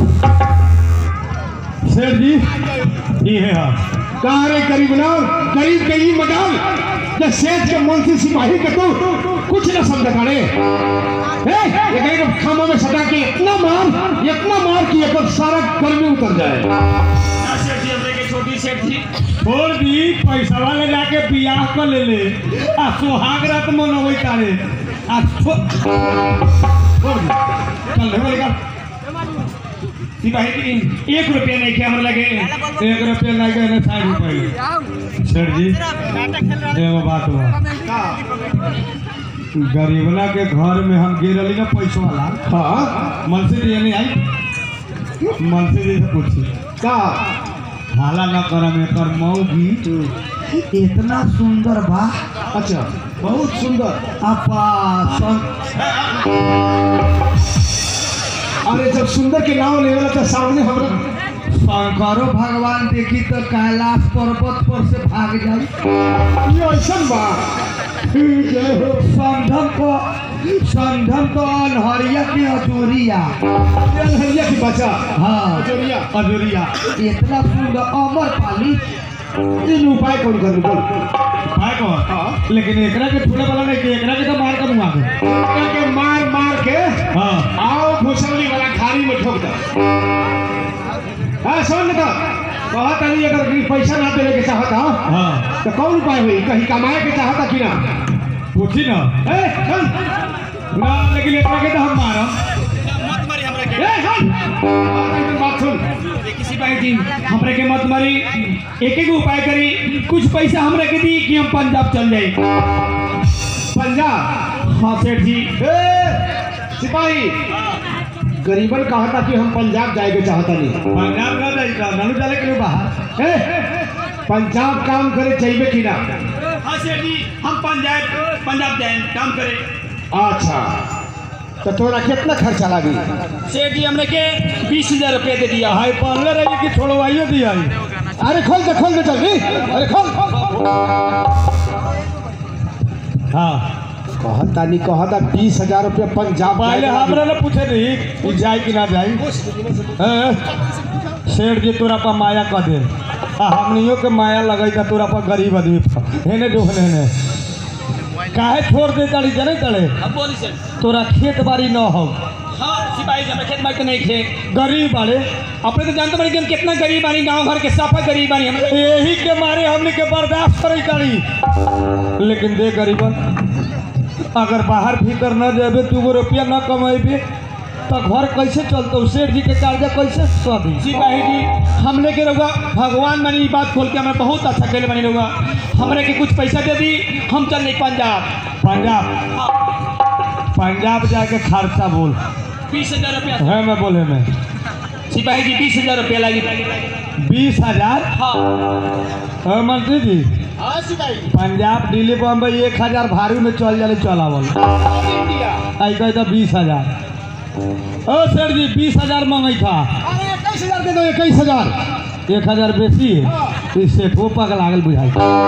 सेठ जी ये है हाँ कहा रे गरीब ना गरीब के ही मजाल जे सेठ के मुंशी सिपाही के तू कुछ न समझ काड़े ए ये कहीं खामा में सटा के इतना मार इतना मार कि एक सारा गर्मी उतर जाए सेठ जी हमरे के छोटी सेठ जी बोल दी पैसा वाले जाके बियाह कर ले ले आ सुहाग रात मनोबै तारे आ छो बोल दी चल ले बोल का सिपाही जी एक रुपया नहीं किया हमरा लगे एक रुपया नहीं गए साठ रुपये सेठ जी एगो बात बा गरीबना के घर में हम गिरली ना पैसा वाला हाँ मनसी जी नहीं आई मनसी जी से पूछी का हाला न करम एकर मौगी इतना सुंदर बा अच्छा बहुत सुंदर अपा सन- अरे जब सुंदर के नाम लेवल तो सामने हमरा शंकरो भगवान देखी तो कैलाश पर्वत पर से भाग जाई ये ऐसा बा जय हो संधम को संधम तो अनहरिया की अजोरिया जय भैया की बचा हाँ जोरिया अजोरिया इतना सुंदर अमर पाली इन उपाय कौन कर बोल भाई कौन लेकिन एकरा के छूने वाला नहीं कि एकरा के तो मार कर मुआ के के मार मार के हाँ आओ भूसवली वाला खारी में ठोक दो हाँ सुन तो बहुत अभी अगर कहीं पैसा ना देने के चाहता हाँ तो कौन उपाय हुई कहीं कमाए के चाहता कि ना पूछी ना ए सुन ना लेकिन एकरा के तो हम मारम मत मारी हमरा के ए सुन बात सुन देखी सिपाही जी हमरे के मत मारी एक एक उपाय करी कुछ पैसा हमरे के दी कि हम पंजाब चल जाए पंजाब हाँ सेठ जी ए सिपाही गरीबन कहा था कि हम पंजाब जाएके चाहता नहीं पंजाब का जाई का नानू चले के लिए बाहर ए पंजाब काम करे चाहिए कि ना हाँ सेठ जी हम पंजाब पंजाब जाए काम करे अच्छा तो तोरा कितना खर्चा लगी सेठ जी हमरे के बीस हजार रुपये दे दिया हाय पहले रही कि छोड़वाइए दिया अरे खोल दे खोल दे जल्दी अरे खोल हाँ कहता नहीं कहता बीस हजार रुपया पंजाब पहले जाएके हमरा ना पूछे रही कि जाए कि ना जाए हैं? सेठ जी तोरा पर माया कह दे आ हमनियों के माया लगई था तोरा पर गरीब आदमी पर हेने जो हेने हेने काहे छोड़ दे ताड़ी जने तड़े अब बोली सेठ तोरा खेत बाड़ी न हो हाँ सिपाही जी हमें खेत बाड़ी तो नहीं थे गरीब बाड़े अपने तो जानते बानी कि हम कितना गरीब बानी गांव घर के साफा गरीब बानी हम यही के मारे हमने के बर्दाश्त करे ताड़ी लेकिन दे गरीबन अगर बाहर भीतर न जेबे तू गो रुपया न कमेबे तो घर कैसे चलतो सेठ जी के कर्जा कैसे सदी सिपाही जी हमने के रहुआ भगवान मानी ई बात खोल के हमें बहुत अच्छा खेले बनी रहुआ हमरे के कुछ पैसा दे दी हम चल नहीं पंजाब पंजाब पंजाब जाके खर्चा बोल बीस हजार रुपया है मैं बोले में सिपाही जी बीस हजार रुपया लगी बीस हजार हाँ हाँ, मंत्री जी हाँ सिपाही पंजाब दिल्ली बम्बई एक हजार भारी में चल जाले चलावल इंडिया आई कहे तो बीस हजार ओ सर जी बीस हजार मांगे था अरे इक्कीस हजार दे दो इक्कीस हजार एक हजार बेसी है इससे ठो पग लागल बुझाई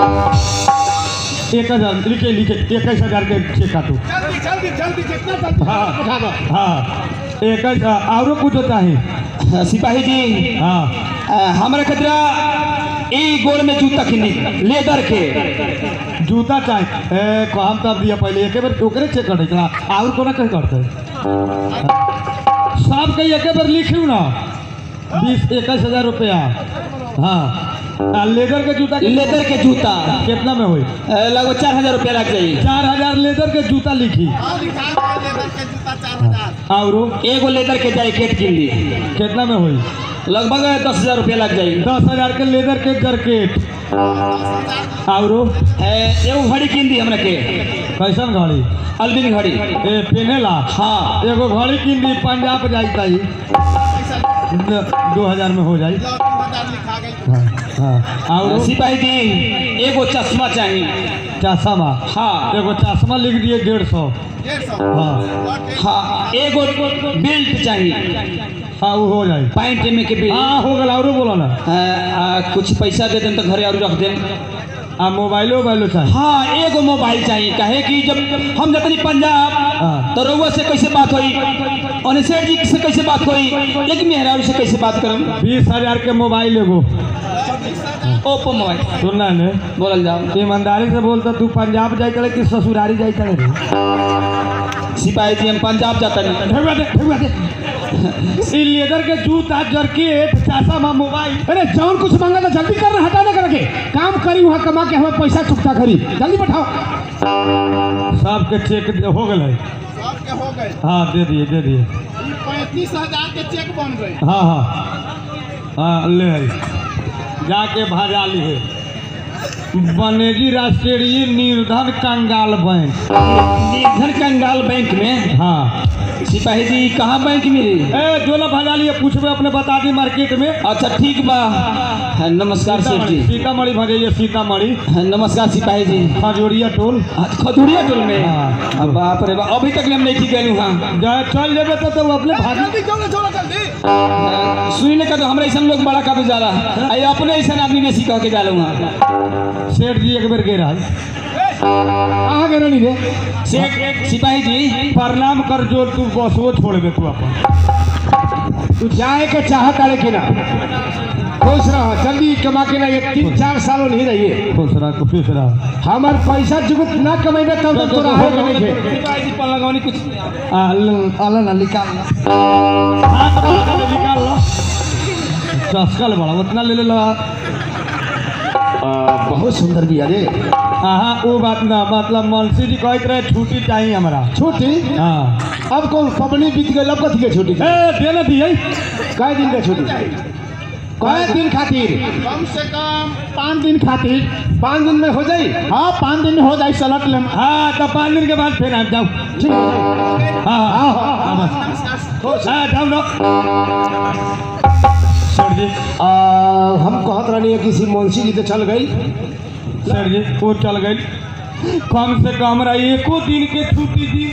एक हजार लिखे लिखे इक्कीस हजार के चेक काटू जल्दी जल्दी जल्दी जितना जल्दी हाँ। उठा दो हाँ इक्कीस और कुछ चाहिए सिपाही जी हाँ अ, हमरा खतरा ई गोड़ में जूता किनी लेदर के जूता चाहिए ए काम तब दिया पहले एक बार ओकरे चेक करे चला और कोना कहीं करते सब के एक बार लिखियो ना बीस इक्कीस हजार रुपया हाँ आ लेदर के जूता के- लेदर के जूता कितना में हुई अ, लगभग चार हजार रुपया लग जाई चार हजार लेदर के जूता लिखी और एगो लेदर के जैकेट किन ली कितना में हुई लगभग दस हजार रुपया लग जाई दस हजार के लेदर के जैकेट और अ, एगो घड़ी किन दी हमरा के कैसन घड़ी अलबिन घड़ी ए पेनेला हाँ एगो घड़ी किन दी पंजाब जाई ताई न- दो हजार में हो जाई हाँ हाँ और सिपाही जी एगो चश्मा चाहिए चश्मा हाँ एगो चश्मा लिख दिए डेढ़ सौ हाँ हाँ एगो बेल्ट चाहिए हाँ वो हो जाए पैंट में के बेल्ट हाँ हो गल और बोलो ना अ, अ, कुछ पैसा दे दें तो घरे और रख दें आ मोबाइलो वोबाइलो चाहिए हाँ एगो मोबाइल चाहिए कहे कि जब हम जतनी पंजाब हाँ। तो रउआ से कैसे बात होई अनिशेर जी से कैसे बात होई लेकिन मेहरारू से कैसे बात करम बीस हजार के मोबाइल एगो ओप्पो मोबाइल सुनना ने बोलल जाओ ईमानदारी से बोलता तू पंजाब जाए करे कि ससुरारी जाए करे रे सिपाही जी हम पंजाब जाता नहीं ढेउआ दे ढेउआ दे ई लेदर के जूता जरकेट चासा मा मोबाइल अरे जौन कुछ मांगा था जल्दी कर रहा हटा ना करके काम करी वहाँ कमा के हमें पैसा चुकता करी जल्दी बैठाओ सबके चेक दे- हो गए सबके हो गए हाँ दे दिए दे दिए पैंतीस हजार के चेक बन गए हाँ हाँ हाँ ले आई जाके भाजा लिए बनेजी राष्ट्रीय निर्धन कंगाल बैंक निर्धन कंगाल बैंक में हाँ सिपाही जी कहाँ बैंक मिली ए जो ना भाजा लिए पूछबे अपने बता दी मार्केट में अच्छा ठीक बा हाँ, नमस्कार सेठ सीतामढ़ी जी सीतामढ़ी भजाइए सीतामढ़ी हाँ, नमस्कार सिपाही जी खजूरिया टोल हाँ, खजुरिया टोल में हाँ। अब बाप रे बाप अभी तक हम नहीं गए हाँ जाए चल जेबे तो, तो अपने भाजी जल्दी चलो चलो जल्दी सुनी ने कहते हमरा ऐसा लोग बड़ा काबू जाला आई अपने ऐसा आदमी बेसी कह के जाला वहाँ सेठ जी एक बेर गिरा कहाँ गए रानी रे सेठ सिपाही जी प्रणाम कर जो तू बसवो छोड़बे तू अपन तू जाए के चाहत आड़े कि ना खुश रह जल्दी कमा के ना ये तीन चार सालों नहीं रहिए खुश रह खुश रह हमार पैसा जुगत ना कमेबे तब तक तोरा हो नहीं थे सिपाही जी पर लगौनी कुछ अल्लाह ना निकाल हाथ में से निकाल लो चस्कल बड़ा उतना ले ले लो बहुत सुंदर भी अरे हाँ वो बात ना मतलब मनसी जी कहते रहे छुट्टी चाहिए हमारा छुट्टी हाँ अब कौन पबनी बीत गई अब कथी के छुट्टी ए देने दिए कई दिन का छुट्टी कई दिन खातिर कम से कम पाँच दिन खातिर पाँच दिन में हो जाई हाँ पाँच दिन में हो जाई सलट लेम हाँ तो पाँच दिन के बाद फिर आप जाओ ठीक है हाँ हाँ हाँ, हाँ, हाँ, बस हाँ जाओ लो सर जी आ, हम कहत रहनी है किसी मुंशी जी तो चल गई सर जी वो चल गई कम से कम रहा एको दिन के छुट्टी दी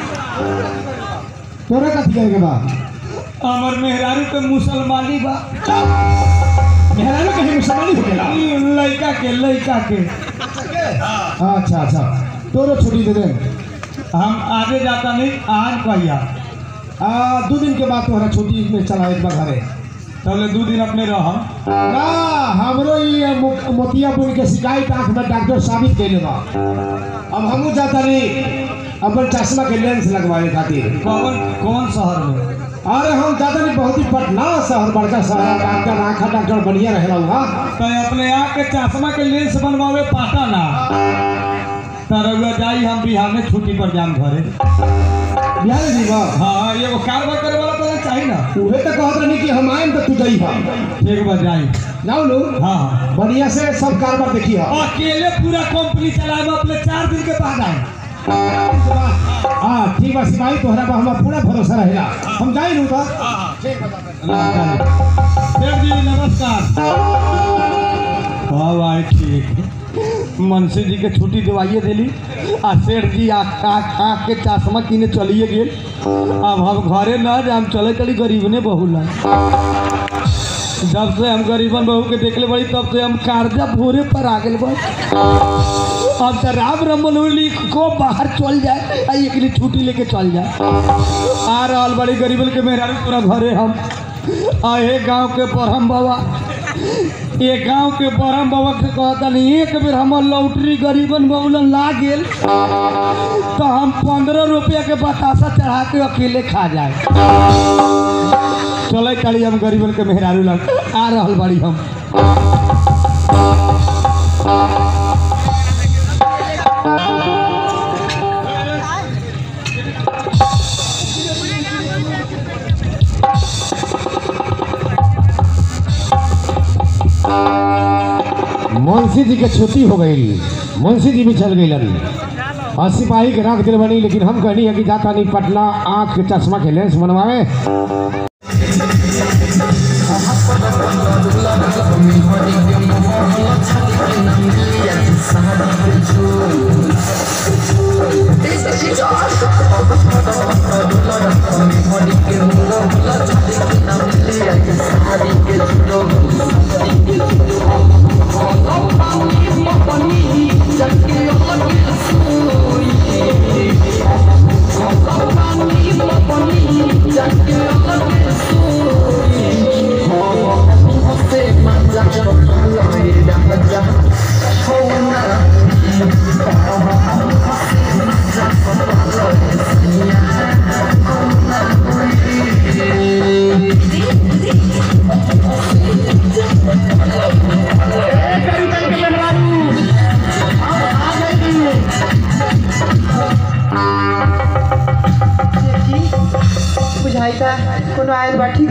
तोरा कथी कहे के बा हमर मेहरारू के मुसलमानी बा मेहरारू कहीं मुसलमानी हो गया ई लड़का के लड़का के अच्छा अच्छा तोरो छुट्टी दे दे हम आगे जाता नहीं आज कहिया आ, दो दिन के बाद तोहरा छुट्टी में चला एक बार घरे तबले दू दिन अपने रह ना हमरो ये मो- मोतियापुर के शिकायत आंख में डॉक्टर साबित कैले बा अब हमू जाता नहीं अपन चश्मा के लेंस लगवाए खातिर कौन कौन शहर में अरे हम जाता नहीं बहुत ही पटना शहर बड़का शहर डॉक्टर आँखा डॉक्टर बढ़िया रहेला वहाँ तो अपने आँख के चश्मा के लेंस बनवावे पाता ना तरह जाई हम बिहार में छुट्टी पर जाम घरे बिहार जी बा हाँ एगो कारबार करे वाला तो चाहिए ना उहे तो कहत रहनी कि हम आएम तो तू जाई हा एक बार जाई जाओ लो हाँ हाँ बढ़िया से सब कारबार देखी हा अकेले पूरा कंपनी चलाए अपने चार दिन के बाद आए हाँ ठीक बा सिपाही तोहरा पर हमारा पूरा भरोसा रहेगा हम जाई लू तो सेठ जी नमस्कार हाँ भाई ठीक मनसी जी के छुट्टी दिवाइए दिली आ सेठ जी आँख आँख आँख के चश्मा किने चलिए गेल अब हम घरे न जाम चले चली गरीबने बहू ला जब से हम गरीबन बहू के देखले बड़ी तब से हम कार्जा भोरे पर आ गए बस अब तो राम रमोली को बाहर चल जाए आ एक लिए छुट्टी लेके चल जाए आ रहल बड़ी गरीबन के मेहरारू पूरा घरे हम आहे गांव के बरहम बाबा ये गांव के बरहम बाबा के कहता नहीं एक बेर हमर लौटरी गरीबन बहुलन ला गेल तो हम पंद्रह रुपया के बतासा चढ़ा के अकेले खा जाए चले चली हम गरीबन के मेहरारू लग आ रहल बड़ी हम मुंशी जी के छुट्टी हो गई मुंशी जी भी चल गई और सिपाही के रख दिल बनी लेकिन हम कहनी है कि जाता नहीं पटना आँख के चश्मा के लेंस बनवावे Thank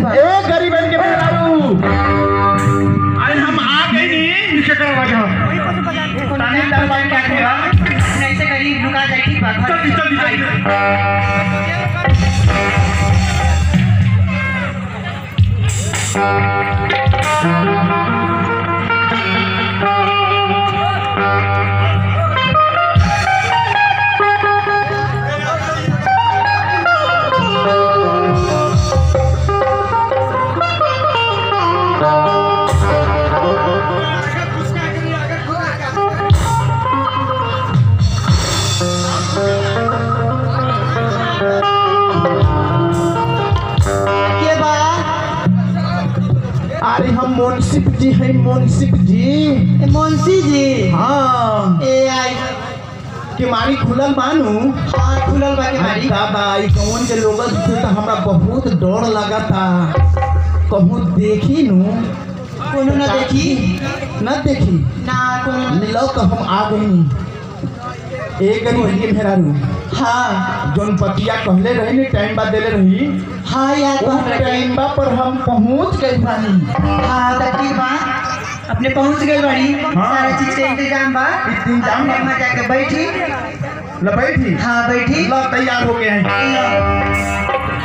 ए गरीबन के मेहरारू अरे हम आ गए नी नीचे करो बाजा ताने दरबार क्या करेगा ऐसे करी लुका जाए ठीक बात जल्दी जल्दी जल्दी के बा अरे हम मुंसिफ जी हैं मुंसिफ जी ए, मुंशी जी हाँ ए आई केमारी खुलल मानू हाँ खुलल बा के मारी दादा ई कौन के लोग से तो हमरा बहुत डर लगा था कहूँ देखी नू कोनो ना देखी न देखी ना कोनो ना लो तो हम आ गई एक गरीब मेहरारू हाँ जौन पतिया कहले रही नी टाइम बाद देले रही हाँ याद बा उस हमरा के। टाइम बा पर हम पहुंच गए बानी हाँ तो ठीक बा अपने पहुंच गए बड़ी हाँ। सारा चीज के इंतजाम बा इंतजाम बा। अपने वहाँ जाके बैठी ल बैठी हाँ बैठी ल तैयार हो गए हैं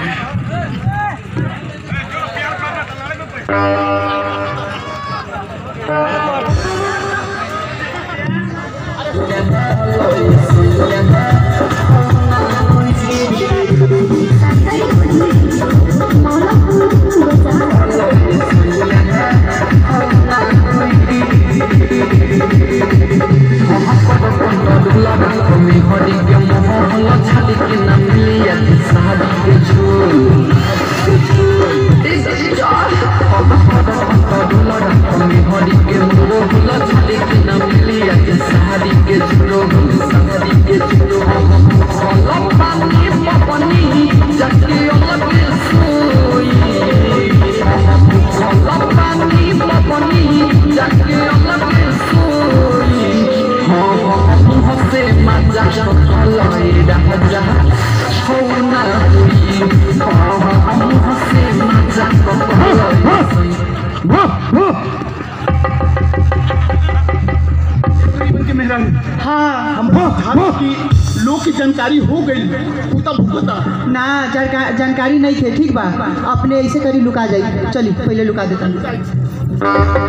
के मेहरारू हाँ हम धारा की लोग की जानकारी हो गई उ तब भुगता ना जानका- जानकारी नहीं थे ठीक बा अपने ऐसे करी लुका जाई चली पहले लुका देता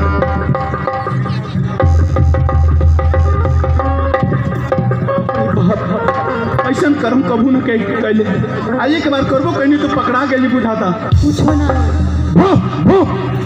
ऐसा कर्म कबू न कह कैले आ एक बार करबो कहनी तो पकड़ा गई बुझाता पूछो ना भो भो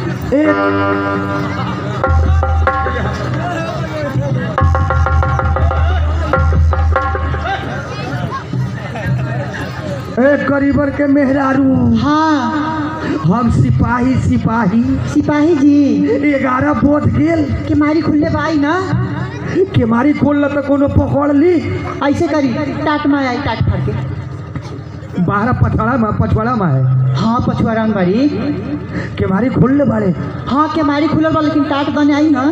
ए गरीबर के मेहरारू हाँ हम सिपाही सिपाही सिपाही जी ग्यारह बोध गेल के मारी खुलने बाई ना केमारी खोल ल तो कोनो पकड़ ली ऐसे करी टाट में आई टाट फाड़ के बारह पछवाड़ा में पछवाड़ा में है हाँ पछुआरा में बाड़ी केमारी खोल ले बाड़े हाँ के मारी खुलल बा लेकिन टाट बने आई ना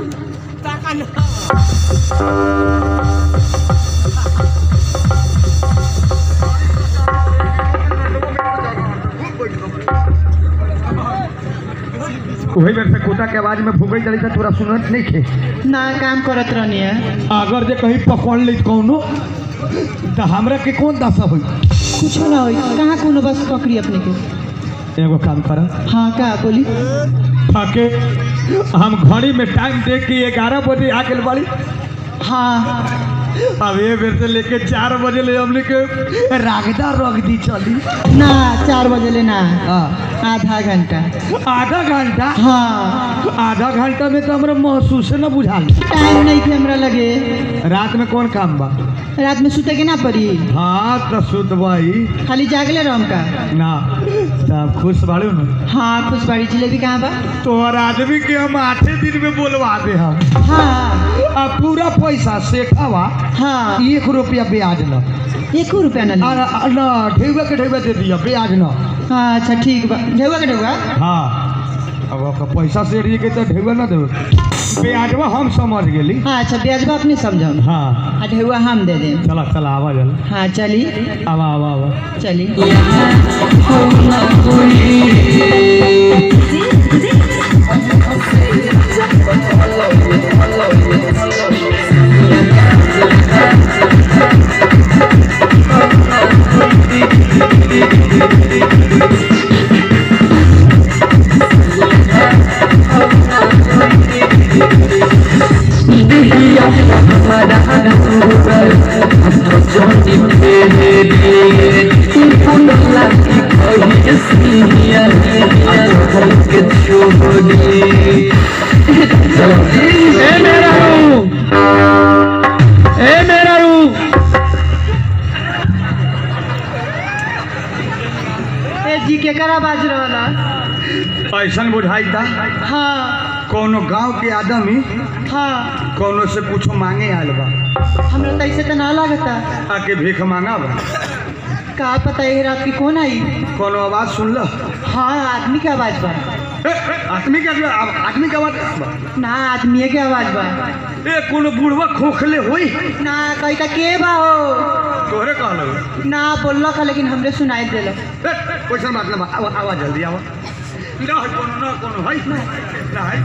वही बेर से कोटा के आवाज में भूगई चली था तोरा सुनत नहीं थे ना काम करत रहनी है अगर जे कहीं पकड़ ली कौनो तो हमरा के कौन दशा हुई कुछ ना होई कहाँ कोनो बस पकड़ी अपने के एगो काम कर हाँ का बोली फाके हम घड़ी में टाइम देख के ग्यारह बजे आ गए बाड़ी हाँ अब ये बेर से लेके चार बजे ले हमने के रागदा रख दी चली ना चार बजे लेना हाँ आधा घंटा आधा घंटा हाँ आधा घंटा में तो हमरा महसूस न बुझाल टाइम नहीं थे हमरा लगे रात में कौन काम बा रात में सुते के ना पड़ी हाँ तो सुतबाई खाली जागले रहम का ना तब खुश बाड़ू न हाँ खुश बाड़ी जिलेबी कहाँ बा तोहर आदमी के हम आठे दिन में बोलवा दे हम हाँ आ पूरा पैसा सेठावा हाँ एक रुपया ब्याज न एक रुपया ना आ, ली आ, न ढेउआ के ढेउआ दे दिया ब्याज न हाँ अच्छा ठीक बा ढेउआ के ढेउआ हाँ अब ओकर पैसा से रही के तो ढेउआ ना देवे ब्याजवा हम समझ गेली हाँ अच्छा ब्याजबा अपने समझाओ हाँ हाँ ढेउआ हम दे दें चला चला आवा जल हाँ चली आवा आवा आवा चली ए मेरा रू ए मेरा रू ए जी केकरा बाज रहला ऐसा बुझाई था हाँ कोनो गांव के आदमी हाँ कोनो से कुछो मांगे आयल बा हमरा तो ऐसे तो ना लगता आके भीख मांगा बा का पता है रात की कौन आई कोनो आवाज सुन लो हाँ आदमी के आवाज बा ए, आदमी के आदमी के आवाज बा ना आदमी के आवाज बा ए कोनो बुढ़वा खोखले होई ना कही का के बा हो तोहरे कहलो ना बोलल का लेकिन हमरे सुनाई देल ए, वैसन बात ना बा आवा आवा जल्दी आवा ना है कोनो ना कोनो है ना है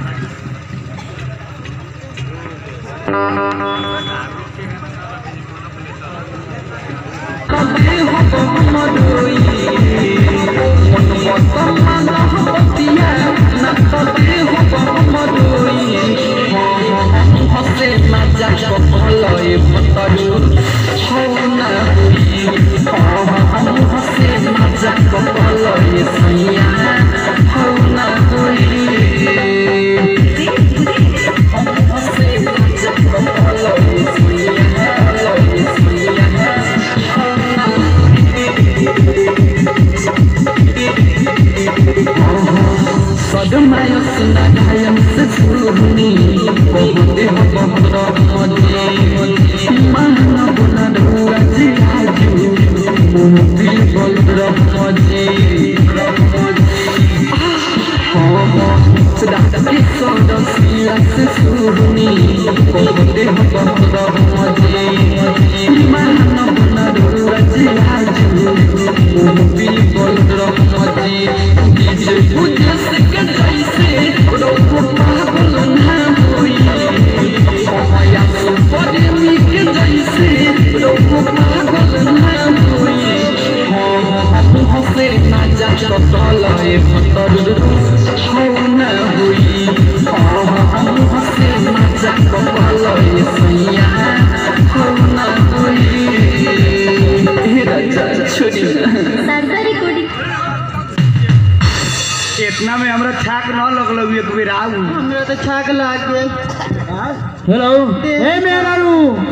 इतना में हमरा छाक न लगलो एक बेर आऊ हमरा तो छाक लाग गेल हेलो ए मेरा रू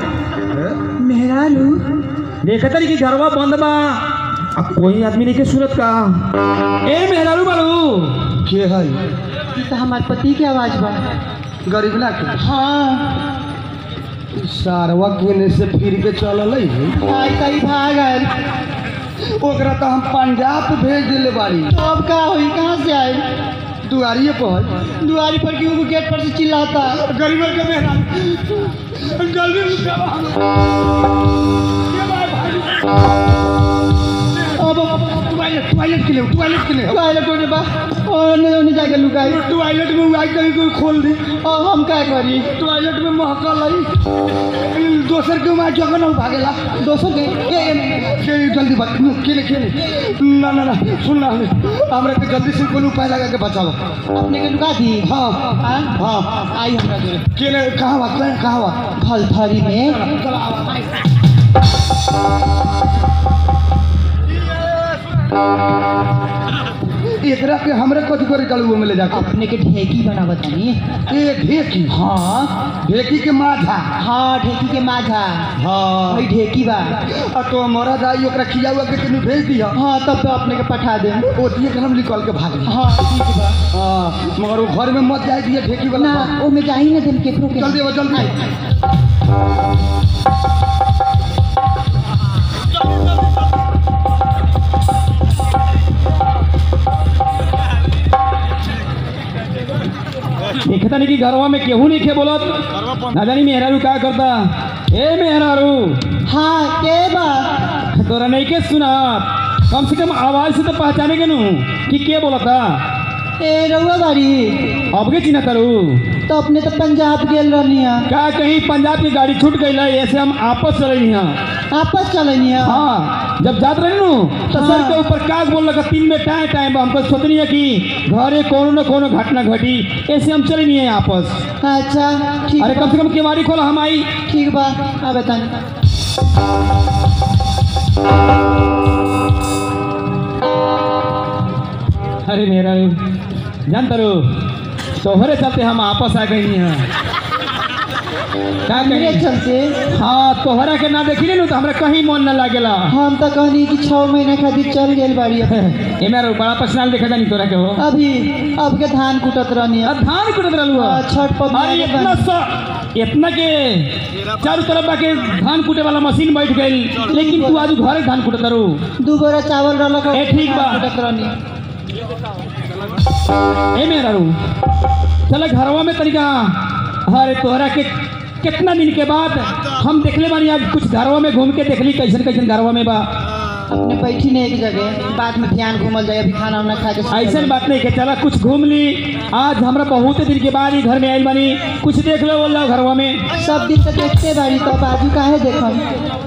मेहरा लू देखा तरी कि घरवा बंद बा अब कोई आदमी नहीं के सूरत का ए मेरा रू बालू के है ई तो हमार पति के आवाज बा गरीब ना के हाँ सारवा केने से फिर के चलल है भाई कहीं भाग आयल ओकरा तो हम पंजाब भेज दिले बाड़ी अब का हुई कहाँ से आई दुआरिये पर है दुआरी पर क्यों गेट पर से चिल्लाता गरीब के मेहरा जल्दी उठा अब टॉयलेट टॉयलेट के लिए टॉयलेट के लिए टॉयलेट होने बा और ओने ओने जाके लुकाई टॉयलेट में उगाई कहीं कोई खोल दी और हम क्या करी टॉयलेट में महकल है दोसर के वहाँ जगह ना भागेला दोस्तों के ए, ए, के जल्दी बात केले केले ना ना ना सुन ना हमरा के जल्दी से कोई उपाय लगा के बचाओ अपने के लुका दी हाँ हाँ हाँ आई हमरा के केले कहाँ बात कहाँ बात फलथरी में एकरा के हमरे कथी करे कलुओ में ले जाके अपने के ढेकी बनावत हनी ए ढेकी हाँ ढेकी के माथा हाँ ढेकी के माझा हाँ वही ढेकी बा आ तो हमारा दाई ओकरा खिया हुआ के तनी भेज दिया हाँ तब तो अपने के पठा दे ओतिए के हम निकल के भाग गए हाँ ठीक बा हाँ मगर वो घर में मत जाए दिए ढेकी वाला ना ओमे जाही ना देम केकरो के जल्दी आवा जल्दी दिखता नहीं कि घरवा में केहू नहीं खे बोलत ना जानी मेहरारू का करता ए मेहरारू हाँ के बा तोरा नहीं के सुना कम से कम आवाज से तो पहचाने के नू कि के बोलता ए रउआ गाड़ी अब के चिन्ह करू तो अपने तो पंजाब गेल रहनी है का कहीं पंजाब की गाड़ी छूट गई है ऐसे हम आपस चले हैं आपस चलनी है हाँ जब जात रहे नु तो सर के ऊपर काग बोल लगा तीन में टाइम टाइम हमको सोचनी है कि घरे कोनो न कोनो घटना घटी ऐसे हम चले नहीं है आपस अच्छा ठीक अरे कम से कम केवाड़ी खोला हम आई ठीक बा अब तनी अरे मेरा जानता रो तोहरे चलते हम आपस आ गई हैं का मेरे कही चलते हाँ तोहरा के ना देखी नु तो हमरा कहीं मन न लागेला हम तो कहनी कि छः महीना खातिर चल गेल बाड़ी अब। ए मेरा बड़ा पर्सनल देखा जानी तोरा के हो अभी अब के धान कुटत रहनी है अब धान कुटत रहलू हाँ, छठ पबनी अरे आगे इतना बन- सा इतना के चारों तरफ बाके धान कूटे वाला मशीन बैठ गई लेकिन तू आज घरे धान कुटत रू दू बोरा चावल रहलक ए, ठीक बा। धान कुटत रहनी ए मेरा रू चल घरवा में तरीका अरे तोहरा के कितना दिन के बाद हम देखले बानी आज कुछ घरवा में घूम के देखली कैसन कैसन घरवा में बा अपने बैठी नहीं एक जगह बाद में ध्यान घूमल जाए अभी खाना उना खा के सुतल ऐसा जाए। बात नहीं के चला कुछ घूम ली आज हमरा बहुत दिन के बाद ही घर में आयल बानी कुछ देख लो बोल रहा घरवा में सब दिन तो देखते बाड़ी तो बाजू काहे देखम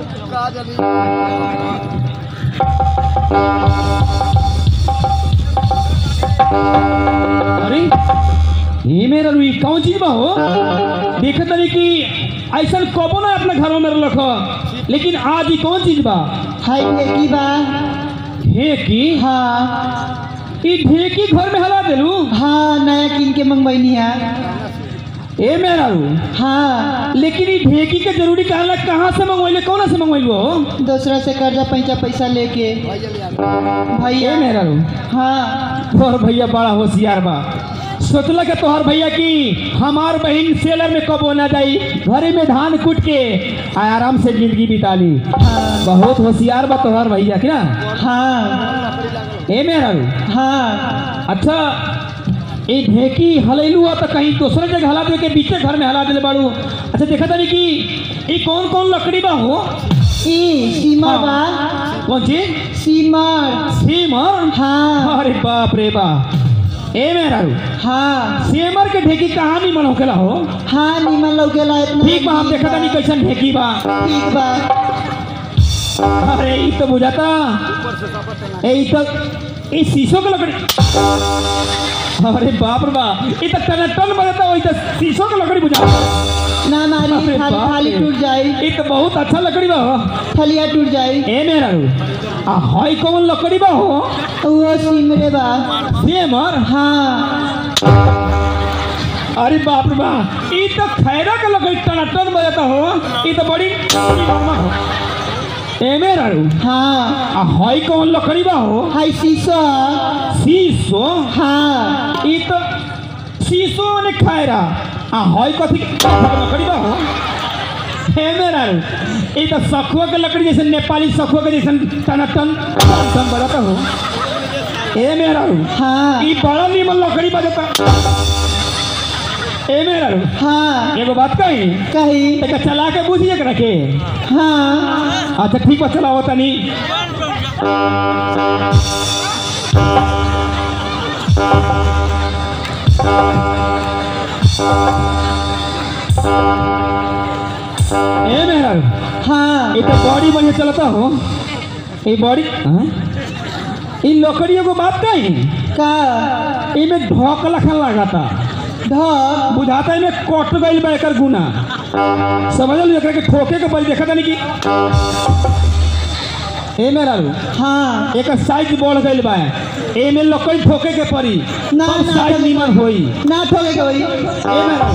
अरे ये मेरा रुई कौन चीज बा हो देखे तनी कि ऐसा कबो ना अपने घरों में रख लेकिन आज ही कौन चीज बा हाय ढेकी बा ढेकी हाँ ई ढेकी घर में हला देलू हाँ नया किन के मंगवैनी है ए मेरा रू हाँ लेकिन ई ढेकी के जरूरी कहला कहाँ से मंगवाइले कौन से मंगवाइलो हो दूसरा से कर्जा पैसा पैसा लेके ए भैया मेरा रू हाँ तोहर भैया बड़ा होशियार बा सोचला के तोहर भैया की हमार बहन सेलर में कब ना जाई घरे में धान कूट के आ आराम से जिंदगी बिता ली हाँ बहुत होशियार बा तोहर भैया की ना हाँ ए मेरा रू हाँ अच्छा ये ढेकी हलैलू हो तो कहीं दूसरे जगह हला दे के बीचे घर में हला दिले बाड़ू अच्छा देखा तानी कि ये कौन कौन लकड़ी बा हो ई सीमा बा कौन ची सीमर सीमर हाँ अरे बाप रे बा ए मेरा रू हाँ सेमर के ढेकी कहाँ निमन होकेला हो हाँ निमन लौकेला इतना ठीक बा हम देखा तानी कैसन ढेकी बा ठीक बा अरे ई तो बुझाता ए ई तो ई शीशो के लकड़ी अरे बाप रे बाप ई तो टन टन बजाता वही तो शीशो के लकड़ी बुझा ना मारी अरे थाली बाप थाली रे। टूट जाई ई तो बहुत अच्छा लकड़ी बा हो थलिया टूट जाई ए मेरा रू आ हई कौन लकड़ी बा हो वो सिमरे बा सेमर हाँ अरे बाप रे बाप ई तो खैरा के लकड़ी टन टन बजाता हो ई तो बड़ी नॉर्मल हो ए मेरा रू हाँ आ हई कौन लकड़ी बा हो हाय शीशो शीशो हाँ ई तो शीशो ने खैरा आ हई कथी के लकड़ी बा हो हे मेरा रू ई तो सखुआ के लकड़ी जैसे नेपाली सखुआ के जैसे टन टन टन बजाता हो ए मेरा रू हाँ ई बड़ा नीमन लकड़ी बजाता ए मेरा रू हाँ एगो बात कही कही एक चला के बुझिए के रखे हाँ अच्छा ठीक बा चलाओ तनी ए मेरा रू हाँ ये तो बॉडी बढ़िया चलता हो ये बॉडी हाँ? ई लकड़ियों को बात कही का इमे ढोक लखन लगाता धर बुझाता इमे कट गइल बा एकर गुना समझल एकरा के ठोके के बल देखा तानी कि ए मेरा रू हाँ एकर साइज बढ़ गइल बा एमे लकड़ी ठोके के पड़ी ना, तब ना, साइज ठोके निमन होई ना ठोके के वही ए मेरा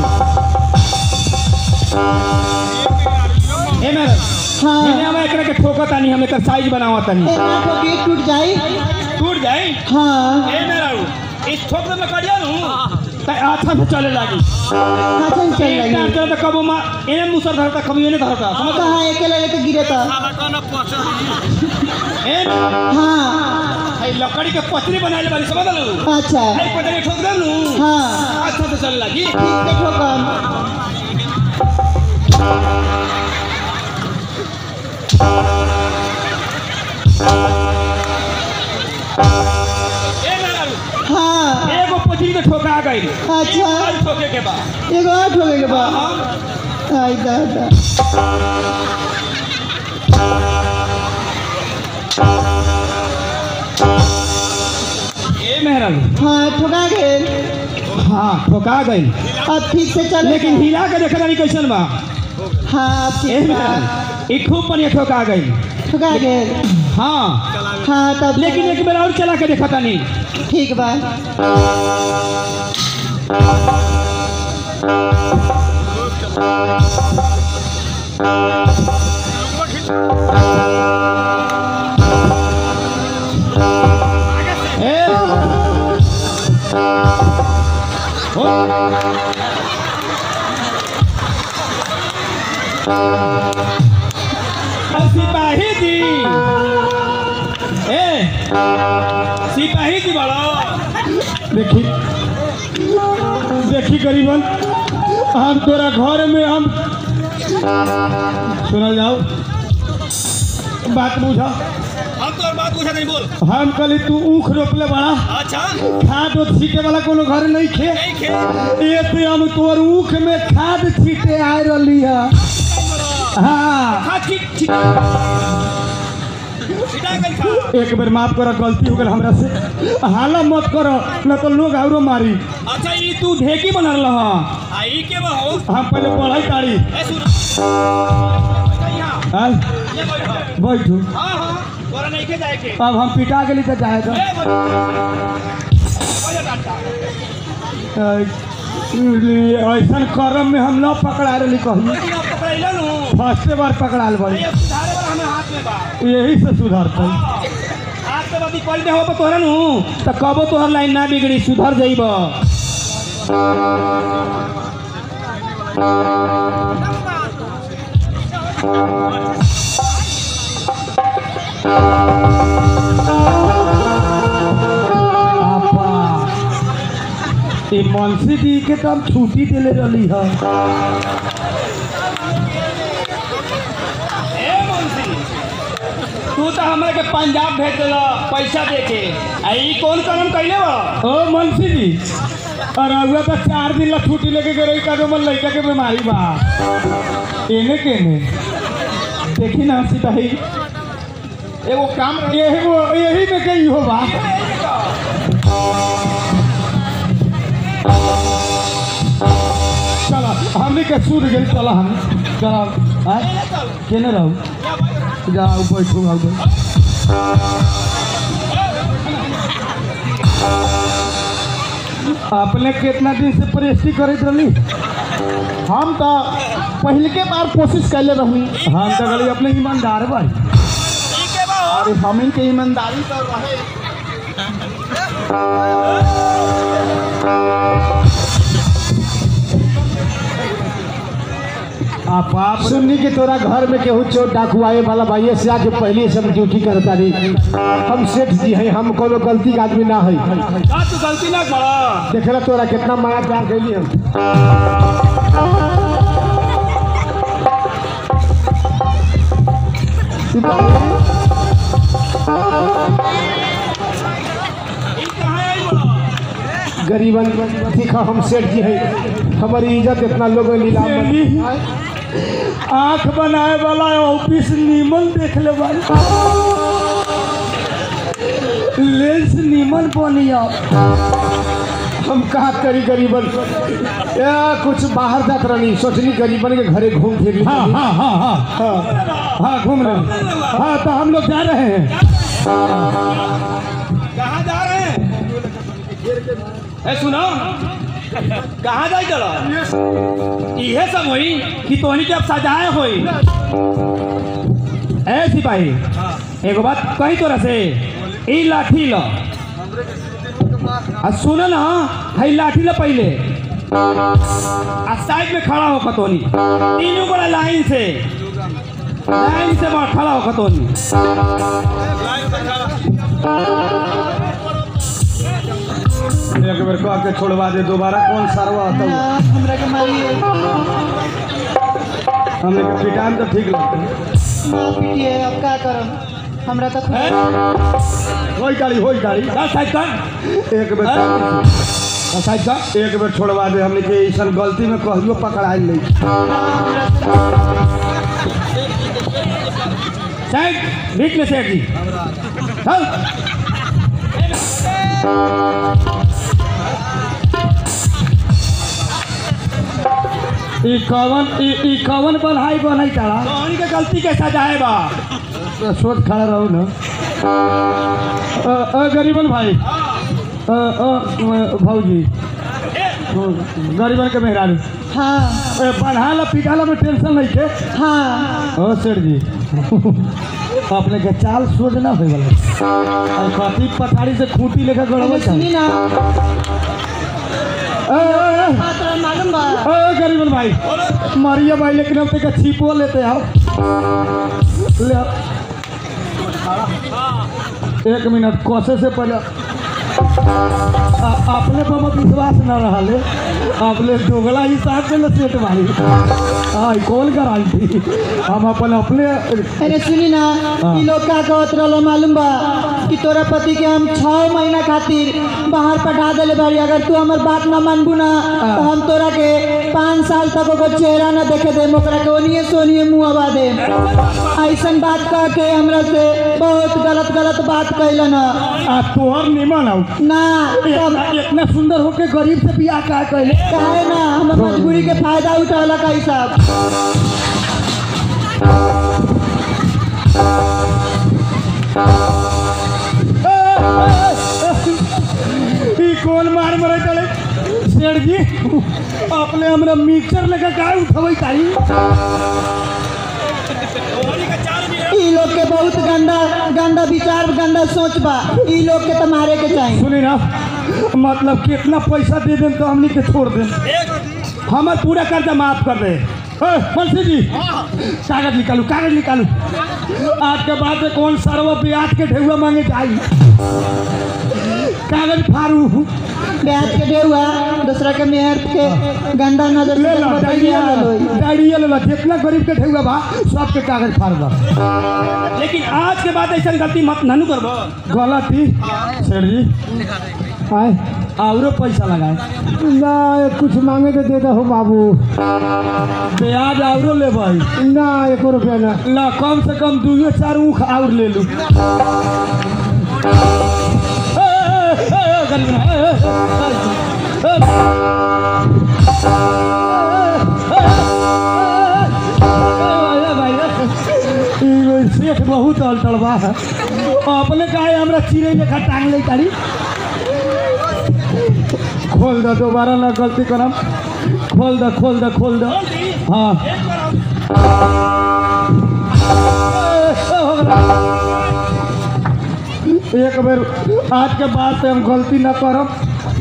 ए मेरा हाँ इने हम एकरा के ठोका तानी हम एकर साइज बनावा तानी ए, ना ठोके टूट जाई टूट जाए हाँ ए मेरा रू इस ठोक दे लकड़िया नु त अच्छा से चले लागी अच्छा से चल एक टाइम रही चलता कबो मा एने मुसर धरता कभी एने धरता समझ कहाँ एके लगे तो गिरे तो ए हाँ भाई लकड़ी के पतरी बनाइले बारी समझ लू अच्छा भाई पतरी ठोक दे लू हाँ अच्छा से चले लगी ठीक से ठोकम ए मेहरारू हाँ एगो पची में ठोका गई अच्छा और ठोके के बाद एगो और ठोके के बा आई दादा ए मेहरारू हाँ ठोका गेल हाँ ठोका गई अब ठीक से चले लेकिन हिला के देखा नहीं कैसन बा हाँ अब ए ठीक बा मेहरारू ई खूब बढ़िया ठोका गई ठोका गेल हाँ हाँ तब लेकिन एक बेर और चला के देखा तानी ठीक बा ए हो और सिपाही जी ए सिपाही जी बड़ो देखी देखी गरीबन हम तोरा घर में हम सुना जाओ बात बुझा हम तो बात पूछा नहीं बोल हम कली तू ऊख रोपले बड़ा अच्छा खाद उद छीटे वाला कोनो घर नहीं खे नहीं खे ये पे हम तोर ऊख में खाद छीटे आए रही है हाँ हाँ ठीक ठीक छिटा गई खा एक बेर माफ कर गलती हो गल हमरा से हाला मत कर न तो लोग औरो मारी अच्छा ये तू ढेकी बना रहा आई के बा हो हम पहले पढ़ाई तारी ए सुन यहाँ हाँ, ये बैठो बैठू हाँ हाँ तोरा नहीं के जाए के अब हम पिटा गेली तो जाएगा ए बैठो डांटा ऐसा कर्म में हम न पकड़ा रही कहीं लेकिन आप पकड़ैला नु फर्स्टे बार पकड़ाल बड़ी ये सुधारे वाला हमें हाथ में बा यही से सुधरते हाथ से बदी पहले हो तो तोहरा नु तो कबो तोहर लाइन ना बिगड़ी सुधर जाइब आपा ये मनसी दी के तो हम छुट्टी दिले रही है ए मुंशी तू तो हमरा के पंजाब भेज देला पैसा दे के आ ई कौन करम कैले बा ओ मनसी जी और अगुआ तो चार दिन ला छुट्टी लेके गए का तो मन लड़का के बीमारी बा एने केने देखी ना सिपाही एगो काम यही वो यही में कहीं हो बा चला हमने के सूद गए चला हम चला आय केने रहू जाओ बैठू आओ अपने कितना दिन से प्रेस्टी करत रही हम तो पहले के बार कोशिश कैले रहनी हम तो गली अपने ईमानदार भाई ठीक है बा अरे हम के ईमानदारी तो रहे आप आप सुननी कि तोरा घर में केहू चोर डाकू आए वाला भाई से आके पहले से हम ड्यूटी करता रही हम सेठ जी हैं हम कोनो गलती के आदमी ना है का तू गलती ना करा देखेला तोरा कितना माया प्यार कैली हम ई कहां आई बड़ा गरीबन देखा हम सेठ जी हैं हमारी इज्जत इतना लोग नीलाम में- आंख बनाए वाला ऑफिस नीमन देख ले वाला लेंस नीमन बनिया हम कहा करी गरीबन या कुछ बाहर जात रहनी सोचनी गरीबन के घरे घूम फिर ली। हाँ हाँ हाँ हाँ हाँ हाँ घूम रहे हैं। हाँ तो हम लोग जा रहे हैं कहां जा रहे हैं ए सुनो कहां जाई चला इहे सब होई कि तोहनी के अब सजाए होई ए सिपाही एगो बात कही तोरा से ई लाठी लो आ सुनो ना हई लाठी लो पहले आ साइड में खड़ा हो खतोनी तीनों बड़ा लाइन से लाइन से बड़ा खड़ा हो खतोनी एक बेर कह के छोड़वा दे दोबारा कौन सरवा आता ना हमरा के मारिए हमने के पिटान तो ठीक लगता ना पीटिए अब का करम हमरा तो खुद होई गाड़ी होई गाड़ी चल साइड कर एक बेर चल साइड कर एक बेर छोड़वा दे हमने के ऐसा गलती में कहियो पकड़ाई नहीं साइड बीच में सेठ जी चल ई कवन ई ई कवन बन्हाई बनाई तारा कौन के गलती के सजा है बा सोच खड़ा रहो ना अ, अ, गरीबन भाई अ, अ, भौजी गरीबन के मेहरारू हाँ ए, बन्हाला पिटाला में टेंशन नहीं थे हाँ ओ सर जी अपने के चाल सोच ना होई वाला और कथी पथारी से खूंटी लेकर गड़बड़ सुनी ना ए, ए, ए, बात रहा मालूम बा ओ गरीबन भाई मारिया भाई लेकिन अब तक छिपो लेते आओ ले आओ। एक मिनट कोसे से पहले आ- अपने पर मत विश्वास न रहा ले अपने दोगला हिसाब से न सेट मारी हाँ कौन गारंटी हम अपन अपने अरे सुनी ना ई लोग का कहत रहलो मालूम बा कि तोरा पति के हम छह महीना खातिर बाहर पठा देले बारी अगर तू हमर बात ना मानबू ना तो हम तोरा के पाँच साल तक ओकर चेहरा ना देखे दे ओकरा के ओनिए सोनिए मुँह अबा दे ऐसन बात कह के हमरा से बहुत गलत गलत बात कैलन ह। आ तोहर निमन आओ ना तब इतना इतना सुंदर होके गरीब से बियाह का कहले काहे ना हमर मजबूरी के फायदा उठावला का हिसाब ई कौन मार मरे चले सेठ जी अपने हमरा मिक्सर लेकर का उठबै ताई ई लोग के बहुत गंदा गंदा विचार गंदा सोच बा ई लोग के तो मारे के चाहिए सुनी ना मतलब कितना पैसा दे दें तो हमनी के छोड़ दें हमार पूरा कर्जा माफ कर दे ए, बंसी जी कागज निकालू कागज निकालू आज के बाद में कौन सरवा ब्याज के ढेउआ मांगे जाई कागज फाड़ू ब्याज के देहुआ दूसरा के मेहर के गंदा नजर ले से लो बताइए डायरिया ले हाल लो होई। डायरिया ले लो जितना गरीब के ढेउआ बा सबके कागज फाड़ दो लेकिन आज के बाद ऐसा गलती मत नानू करबो गलती सेठ जी आए औरो पैसा लगाए ना कुछ मांगे तो दे दो बाबू ब्याज औरो ले भाई ना एको रुपया ना ला कम से कम दुइयो चार ऊख और ले लू ए, ए, ए, ए, गरीब ना, ए, ए, ए, ए, ए, भाई, ए, ई सेठ बहुत अलटल बा अपने काहे हमरा चिड़ै लेखा टांग ले तारी खोल दो दोबारा ना गलती करम खोल दो खोल दो खोल दो हाँ एक बेर आज के बाद से हम गलती ना करब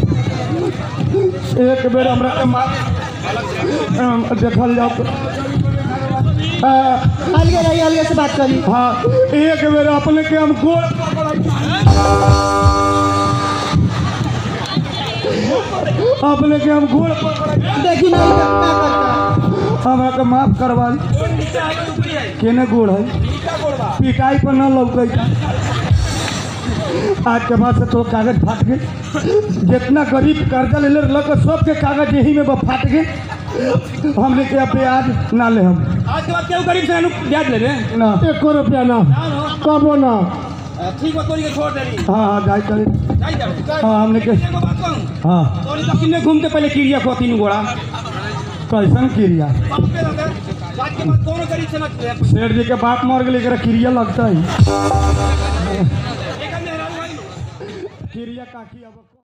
एक बेर हमरा के माफ अम, देखल जाओ आ, अलगे रही अलगे से बात करी हाँ एक बेर अपने के हम गोड़ अपने के हम गोड़ देखी नहीं तो क्या करता हमरा के माफ करवा केने गोड़ है पिटाई पर न लौकै आज के बाद से तो कागज फाट गए जितना गरीब कर्जा ले ले लग सबके कागज यही में बा फाट गए हमने के अब ब्याज ना ले हम आज के बाद केहू गरीब से नानू ब्याज ले रे ना एको रुपया ना कबो ना ठीक बा तोरी के छोड़ देली हाँ हाँ जाए चले जाई जा हाँ हमने के एगो बात कहूं हाँ तोरी तो किन्ने घूम के पहले किरिया खो तीन गोड़ा कैसन क्रिया बाप के लगे आज के बाद दोनों गरीब से मत शेर जी के बाप मर गए एकरा क्रिया लगता है एक मेहरारू भाई क्रिया काकी अब